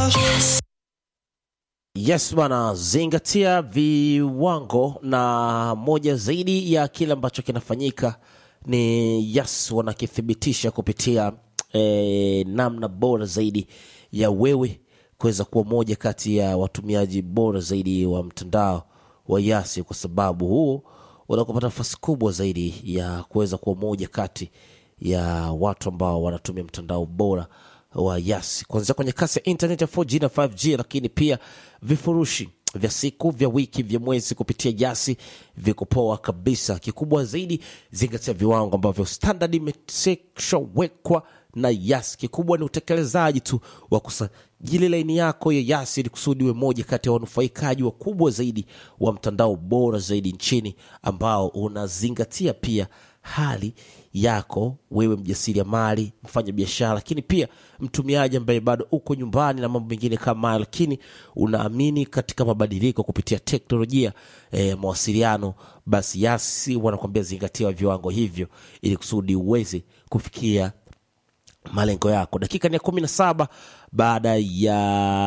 Yes bwana, zingatia viwango, na moja zaidi ya kile ambacho kinafanyika ni yes, wanakithibitisha kupitia eh, namna bora zaidi ya wewe kuweza kuwa moja kati ya watumiaji bora zaidi wa mtandao wa Yasi, kwa sababu huo unakupata nafasi kubwa zaidi ya kuweza kuwa moja kati ya watu ambao wanatumia mtandao bora wa Yasi kuanzia kwenye kasi ya internet ya 4G na 5G, lakini pia vifurushi vya siku vya wiki vya mwezi kupitia Yasi viko poa kabisa. Kikubwa zaidi, zingatia viwango ambavyo standard imeshawekwa na Yasi. Kikubwa ni utekelezaji tu wa kusajili laini yako ya Yasi ili kusudi uwe moja kati ya wanufaikaji wakubwa zaidi wa mtandao bora zaidi nchini ambao unazingatia pia hali yako wewe mjasiriamali, mfanya biashara, lakini pia mtumiaji ambaye bado uko nyumbani na mambo mengine kama hayo, lakini unaamini katika mabadiliko kupitia teknolojia ya eh, mawasiliano, basi Yasi wanakuambia zingatia viwango hivyo ili kusudi uweze kufikia malengo yako. Dakika ni ya kumi na saba baada ya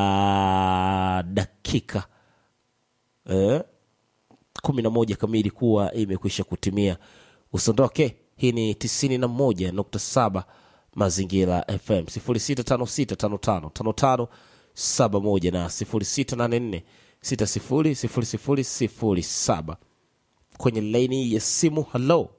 dakika eh, kumi na moja kamili kuwa imekwisha kutimia. Usiondoke, hii ni tisini na moja nukta saba Mazingira FM sifuri sita tano sita tano tano tano tano saba moja na sifuri sita nane nne sita sifuri sifuri sifuri sifuri saba kwenye laini ya simu. Halo,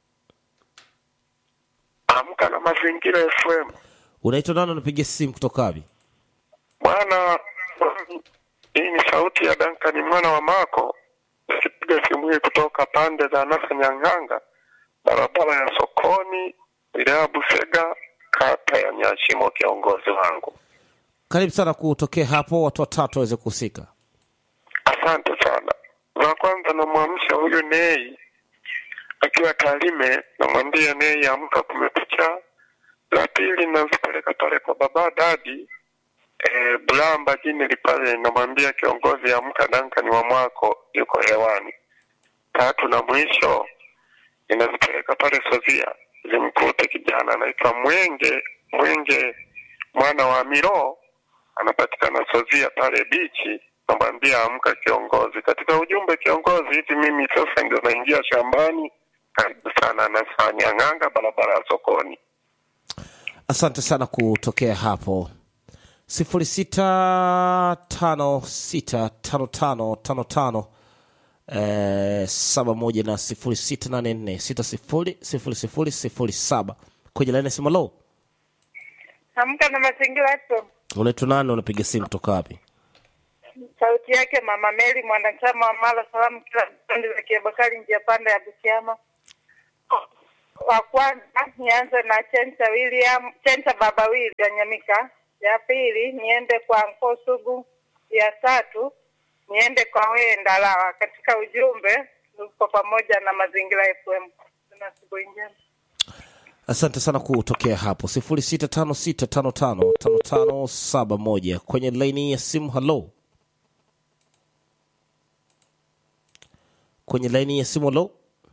Amka na Mazingira FM. unaitwa nani? Unapiga simu kutoka wapi? Bwana, hii ni sauti ya Dankani mwana wa Mako. Sipiga simu hii kutoka pande za Nasa Nyang'anga, barabara ya sokoni, wilaya ya Busega, kata ya Nyashimo, kiongozi wangu. Karibu sana kutokea hapo, watu watatu waweze kuhusika. Asante sana. Za kwanza namwamsha huyu Nei akiwa Tarime, namwambia Nei amka, kumekucha. La pili nazipeleka pale kwa baba dadi e, Bulamba jini pale, namwambia kiongozi amka, Dankani wa mwako yuko hewani. Tatu na mwisho ninazipeleka pale Sozia, zimkute kijana anaitwa Mwenge Mwenge mwana wa Miro, anapatikana Sozia pale bichi, namwambia amka kiongozi. Katika ujumbe kiongozi, hivi mimi sasa ndio naingia shambani. Karibu sana nafanya ng'anga, barabara ya sokoni. Asante sana kutokea hapo sifuri sita tano sita tano tano tano tano eh, saba moja na sifuri sita nane nne sita sifuri sifuri sifuri sifuri saba kwenye laini ya simu. Lo, Amka na mazingira yetu. unaitwa nani? Unapiga simu kutoka wapi? Sauti yake Mama Meli, mwanachama wa Mara Salamu kila kipande za Kiabakari, njia panda ya Butiama. Wa kwanza nianze na Chenta William, Chenta Baba William ya Nyamika. Ya pili niende kwa Nko Sugu. Ya tatu niende kwa wewe Ndalawa. Katika ujumbe tuko pamoja na Mazingira FM. Tuna siku njema. Asante sana kutokea hapo sifuri sita tano sita tano tano tano tano saba moja kwenye laini ya simu. Halo, kwenye laini ya simu. Halo,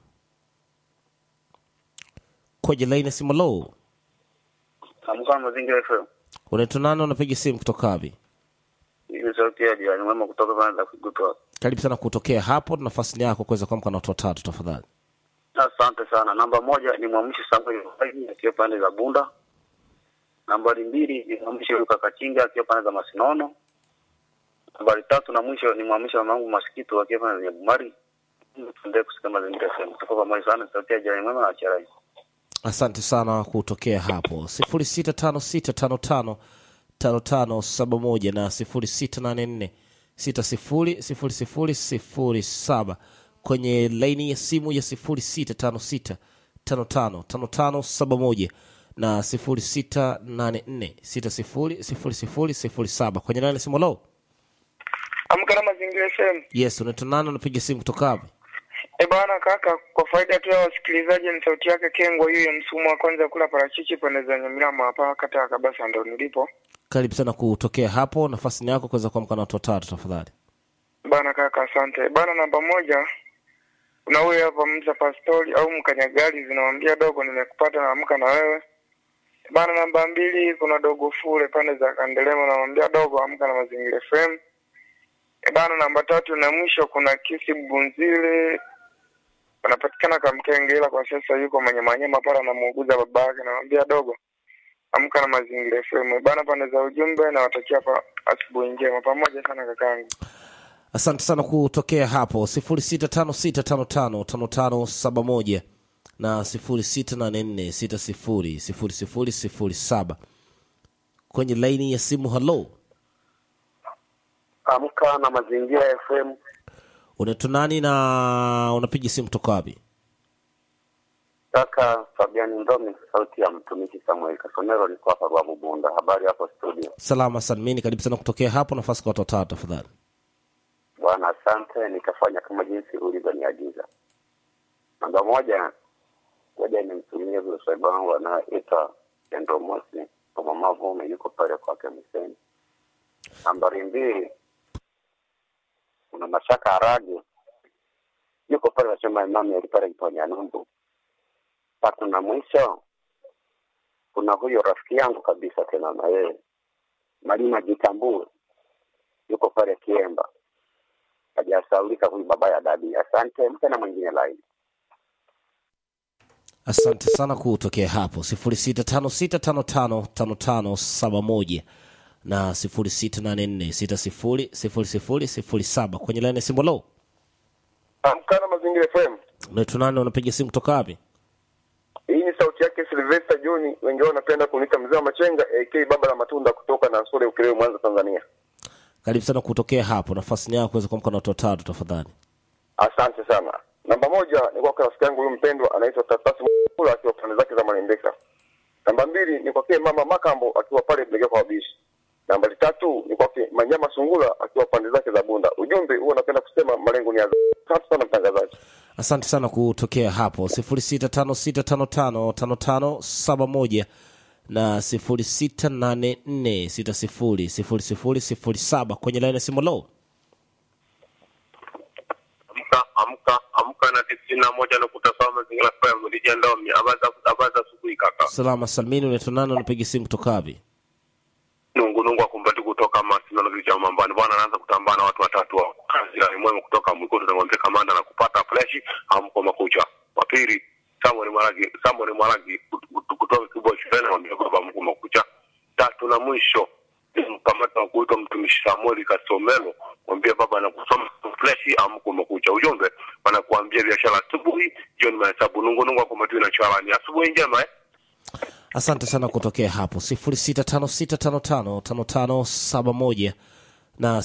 kwenye laini ya simu. Halo, Amka na Mazingira FM. unaitwa nani? Unapiga simu kutoka wapi? Hii ni sauti ya jirani mwema kutoka pande za Kigutwa. Karibu sana kutokea hapo, nafasi ni yako kuweza kuamka na watu watatu tafadhali. Asante sana. Namba moja ni mwamshi Samuel Waidi akiwa pande za Bunda. Nambari mbili ni mwamshi Luka Kachinga akiwa pande za Masinono. Nambari tatu na mwisho ni mwamshi mamangu Masikito akiwa pande za Nyabumari. Tuendelee kusikia Mazingira FM. Tuko pamoja sana, sauti ya jirani mwema na Charai. Asante sana kutokea hapo sifuri sita tano sita tano tano tano tano saba moja na sifuri sita nane nne sita sifuri sifuri sifuri sifuri saba kwenye laini ya simu ya sifuri sita tano sita tano tano tano tano saba moja na sifuri sita nane nne sita sifuri sifuri sifuri sifuri saba kwenye laini ya simu. Lo, Amka na Mazingira FM. yes, unaitwa nani? Unapiga simu kutoka wapi? E bana kaka, kwa faida tu ya wasikilizaji, ni sauti yake Kengwa hiyo ya msumu wa kwanza kula parachichi pande za Nyamilama hapa kata ya Kabasa, ndo nilipo Karibu sana kutokea hapo, nafasi ni yako kuweza kuamka na watu watatu tafadhali. bana. Kaka asante bana. Namba moja kuna huyo hapa Mza Pastori au Mkanyagali, zinawambia dogo, nimekupata naamka na wewe Bana namba mbili kuna dogo fule pande za Kandelema, namwambia dogo amka na mazingira FM. E bana, namba tatu na mwisho kuna Kisi Bunzile anapatikana Kamkenge, ila kwa sasa yuko Manyamanyama pale anamuuguza baba yake, namwambia dogo amka na mazingira FM. E bana, pande za ujumbe nawatakia pa asubuhi njema, pamoja sana kakangu. asante sana kutokea hapo 0656555571 na 0684600007 kwenye laini ya simu halo Amka na Mazingira FM. unaitwa nani na unapiga simu kutoka wapi Kaka Fabiani Ndomi, sauti ya mtumishi Samuel Kasomero, niko hapa Ruavu Bunda. Habari hapo studio? salama salmini karibu sana kutokea hapo nafasi kwa watu watatu tafadhali Bwana, asante. Nitafanya kama jinsi ulivyoniagiza. Namba moja, ngoja nimtumie vile swaiba wangu anayeita Pendo Mosi mama Vume, yuko pale kwake Miseni. Nambari mbili, kuna Mashaka Harage, yuko pale nasema imami alipale Kiponya Numbu. Tatu na mwisho, kuna huyo rafiki yangu kabisa tena na yeye Malima Jitambue, yuko pale Kiemba hajasaulika huyu baba ya dadi. Asante, mpe na mwingine laini. asante sana kutokea hapo 0656555571 na 0684600007 kwenye laini ya simu lo Amka na mazingira FM. unaitwa nani unapiga simu kutoka wapi Hii ni sauti yake Sylvester John, wengi wao wanapenda kuniita mzee wa machenga AK baba la matunda kutoka na Sore Ukerewe Mwanza Tanzania. karibu sana kutokea hapo nafasi ni yako kuweza kuamka na watu watatu tafadhali Asante sana. Namba moja ni kwa rafiki yangu huyu mpendwa anaitwa Tatasi Mkula akiwa pande zake za Malembeka. Namba mbili ni kwake mama Makambo akiwa pale Blegea kwa Wabishi. Nambari tatu ni kwake Manyama Sungula akiwa pande zake za Bunda. Ujumbe huo napenda kusema malengo ni ya asante sana mtangazaji. asante sana kutokea hapo 0656555571 na 0684600007 kwenye laini ya simu lo amka amka amka na tisini na moja nukta saba mazingira FM lijendomi abaza abaza asubuhi kaka salama salmini unaitwa nani unapiga simu kutoka wapi nungu nungu akumbati kutoka masindano vya mambani bwana anaanza kutambana watu watatu wa kazi la mwema kutoka mwikoto tunamwambia kamanda na kupata flash amko makucha wa pili Samuel Mwaragi Samuel Mwaragi kut- kut- kutoka kibwa shuleni anamwambia baba mko makucha tatu na mwisho ni mkamata wa kuitwa mtumishi Samuel Kasomelo mwambie baba anakusoma flash amko makucha ujumbe wanakuambia biashara asubuhi jioni mahesabu nungu nungu akumbati na chalani asubuhi njema eh asante sana kutokea hapo 0656555571 na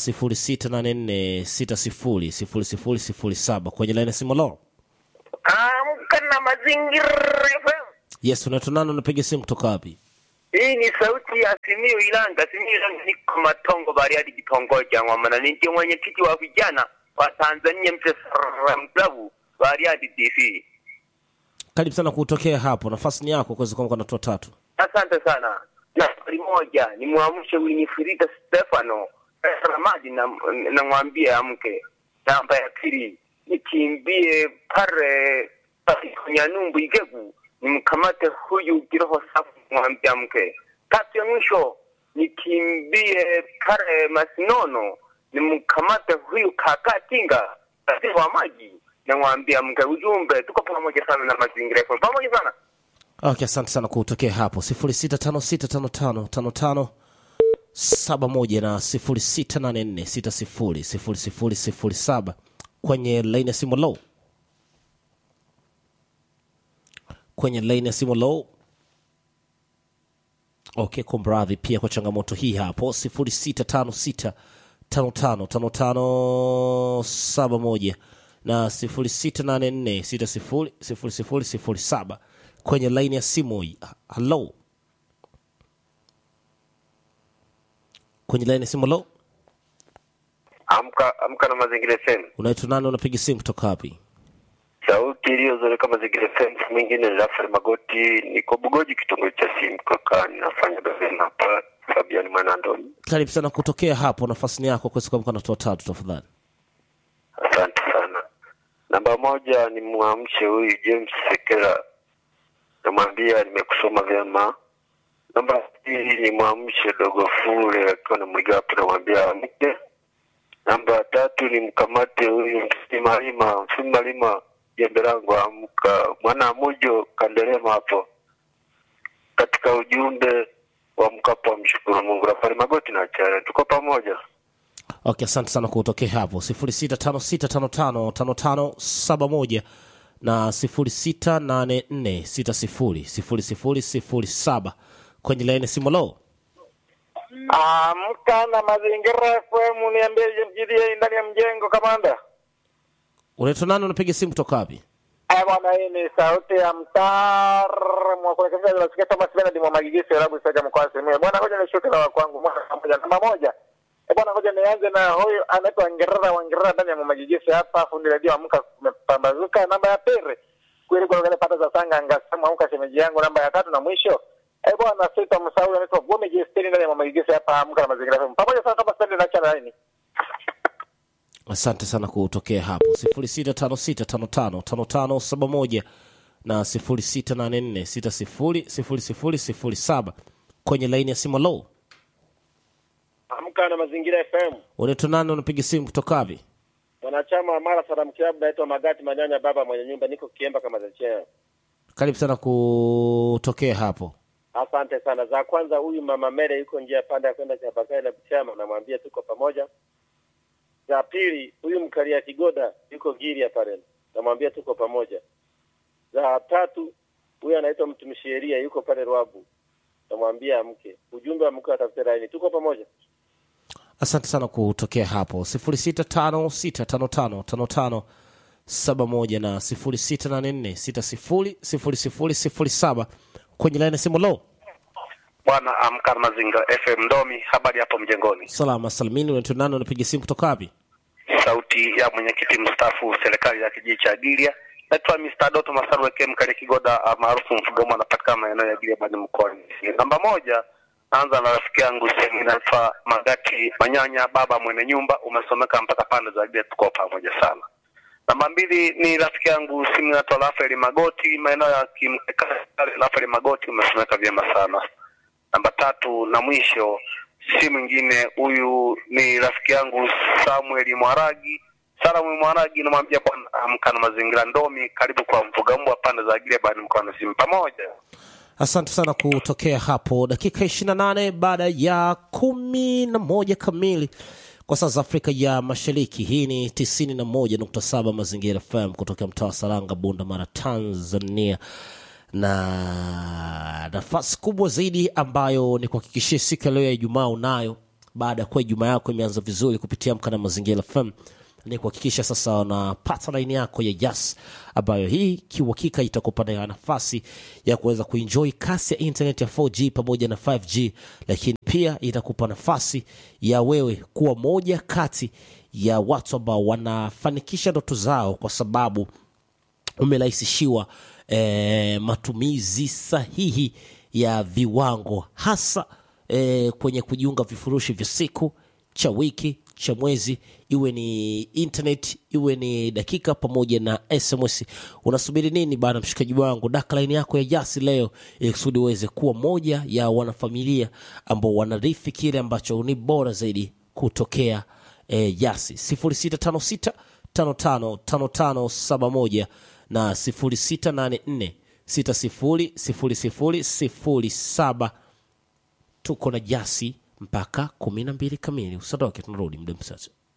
0684600007 kwenye laini ya simu lo Amka na mazingira FM. yes unaitwa nani unapiga simu kutoka wapi Hii ni sauti ya Simiyu Ilanga. Simiyu Ilanga niko Matongo Bariadi kitongoji ya Ng'ombe ni ndiye mwenyekiti wa vijana wa Tanzania Mtesara Club Bariadi DC. karibu sana kutokea hapo nafasi ni yako kuweza kuamka na watu watatu Asante sana. Nambari moja ni mwamshe Winifrida Stefano Ramadi na namwambie amke. Namba ya pili nikimbie pale Nyanyumbu Igegu nimkamate huyu kiroho safi mwambie amke. Tatu ya mwisho nikimbie pale Masinono nimkamate huyu kaka Tinga waziri wa maji namwambie amke. Ujumbe tuko pamoja sana na mazingira yetu. pamoja sana. okay asante sana kutokea hapo 0656555571 na 0684600007 kwenye laini ya simu low kwenye laini ya simu low okay kumradhi pia kwa changamoto hii hapo 0656555571 na 0684600007 kwenye laini ya simu halo kwenye laini ya simu halo amka amka na mazingira FM unaitwa nani unapiga simu kutoka wapi sauti iliyozoleka mazingira FM mwingine Jafari Magoti niko Bugoji kitongoji cha simu kaka ninafanya gazeti hapa Fabian Mwanandoni karibu sana kutokea hapo nafasi ni yako kuweza kuamka na watu watatu tafadhali asante sana namba moja ni mwamshe huyu James Sekera namwambia nimekusoma vyema Namba mbili ni mwamshe dogo fule akiwa na mligapo namwambia amke. Namba tatu ni mkamate huyu msimalima msimalima jembe langu amka. Mwana mujo kandelema hapo katika ujumbe wa mkapo wa mshukuru Mungu. Rafari Magoti na Chare, tuko pamoja. okay asante sana kutokea hapo 0656555571 na 0684600007 kwenye laini simu lo Amka na mazingira FM, niambie mjidie ndani ya mjengo kamanda. unaitwa nani unapiga simu kutoka wapi Aya bwana, hii ni sauti ya mtaalamu wa kurekebisha nasikia Thomas Bernard mwa Magigisi Arabu Saja mkoa wa Simiyu. Bwana, ngoja nishuke na wa kwangu moja kwa moja. Namba moja. Eh bwana, ngoja nianze na huyu anaitwa Ngerera wa Ngerera ndani ya Magigisi hapa, fundi redio amka kumepambazuka. Namba ya pili. Kweli kwa wale pata za sanga angasema amka shemeji yangu. Namba ya tatu na mwisho. Eh bwana, sita msahau anaitwa Gome Jestini ndani ya Magigisi hapa, amka na mazingira FM. Pamoja sana Thomas Bernard na chana laini. asante sana kutokea hapo 0656555571 na 0684600007 kwenye laini ya simu lo Amka na mazingira FM. unaitwa nani unapiga simu kutoka wapi Mwanachama wa Mara Salam Club naitwa Magati Manyanya baba mwenye nyumba niko Kiemba kama za cheo. karibu sana kutokea hapo Asante sana. Za kwanza huyu mama Mere yuko njia panda ya kwenda Chabakari na Buchama namwambia tuko pamoja. Za pili huyu mkalia Kigoda yuko Giria pale namwambia tuko pamoja. Za tatu huyu anaitwa mtumishi sheria yuko pale Rwabu namwambia amke. Ujumbe wa mke atafute laini tuko pamoja. asante sana kutokea hapo 0656555571 na 0684600007 kwenye laini ya simu lo Bwana amka na mazingira FM Ndomi, habari hapo mjengoni. salama salimini unaitwa nani unapiga simu kutoka wapi Sauti ya mwenyekiti mstaafu serikali ya kijiji cha Gilia. Naitwa Mr. Doto Masaru Weke Mkale Kigoda ah, maarufu Mfugomo, anapatikana maeneo ya Gilia bani mkoani. Namba moja, naanza na rafiki yangu sehemu inaitwa Magati Manyanya, baba mwenye nyumba, umesomeka mpaka pande za Gilia, tuko pamoja sana. Namba mbili ni rafiki yangu simu inaitwa Rafael Magoti, maeneo ya Kimkekale. Rafael Magoti, umesomeka vyema sana. Namba tatu na mwisho si mwingine huyu ni rafiki yangu Samuel Mwaragi. Samuel Mwaragi, namwambia bwana amka na mazingira Ndomi, karibu kwa mfuga mbwa pande za Gile bani mkoani simu pamoja. asante sana kutokea hapo dakika 28 baada ya kumi na moja kamili kwa saa za afrika ya mashariki hii ni 91.7 mazingira fm kutoka mtaa wa saranga bunda mara tanzania na nafasi kubwa zaidi ambayo ni kuhakikishia siku ya leo ya ijumaa unayo baada ya kuwa ijumaa yako imeanza vizuri kupitia mka na mazingira fm ni kuhakikisha sasa unapata laini yako ya jas ambayo hii kiuhakika itakupa na nafasi ya kuweza kuenjoy kasi ya internet ya 4g pamoja na 5g lakini pia itakupa nafasi ya wewe kuwa moja kati ya watu ambao wanafanikisha ndoto zao kwa sababu umerahisishiwa eh, matumizi sahihi ya viwango hasa eh, kwenye kujiunga vifurushi vya siku cha wiki cha mwezi iwe ni internet iwe ni dakika pamoja na sms unasubiri nini bana mshikaji wangu daka laini yako ya jasi leo ili kusudi uweze kuwa moja ya wanafamilia ambao wanarithi kile ambacho ni bora zaidi kutokea eh, jasi 0656 555571 na 0684 600007 tuko na jasi mpaka kumi na mbili kamili usadoke tunarudi muda mchache